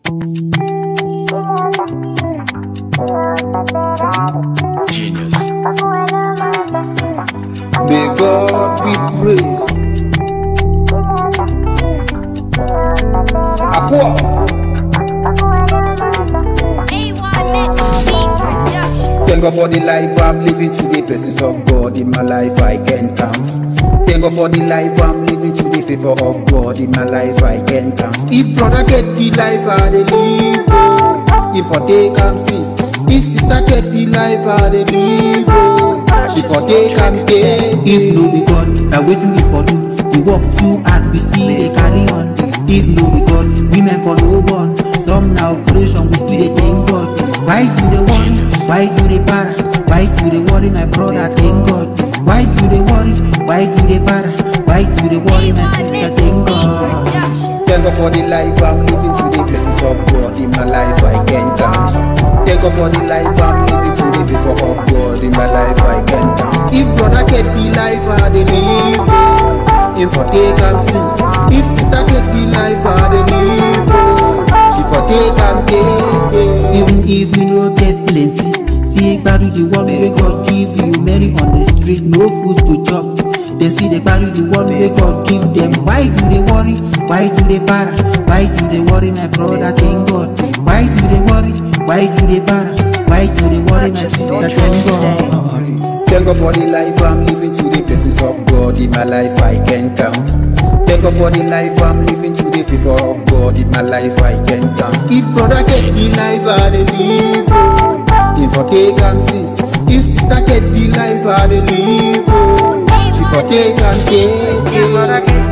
Genius. May God be praised. Aqua, thank God for the life I'm living today. Blessings of God in my life I can count. Thank God for the life I'm living today. Favor of God in my life I can count. If brother get the life I dey live, oh, if I take am since. If sister get the life I dey live, oh, she for take am take. If no be God, na wetin we for do? The work too hard, we still dey carry on. If no be God, women for no born. Some na operation, we still dey thank God. Why you dey worry? Why you dey para? Why you dey worry, my brother? Thank God. Why you dey worry? Why you dey para? Why you dey worry, my sister? Thank God. Thank God for the life I'm living today. Blessings of God in my life I can count. Thank God for the life I'm living today. Favor of God in my life I can count. If brother get the life I dey live, oh, him for take am since. If sister get the life I dey live, oh, she for take am take take. Even if you no get plenty, still gbadu the one wey God give you. Many on the street, no food to chop. Dem still dey gbadu the one wey God give them. Why you dey worry? Why you dey para? Why you dey worry, my brother? Thank God. Why you dey worry? Why you dey para? Why you dey worry, my sister? Thank God. Thank God for the life I'm living today. Blessings of God in my life I can count. Thank God for the life I'm living today. Favor of God in my life I can count. If brother get the life I dey live, oh, him for take am since. If sister get the life I dey live, oh, she for take am take. take.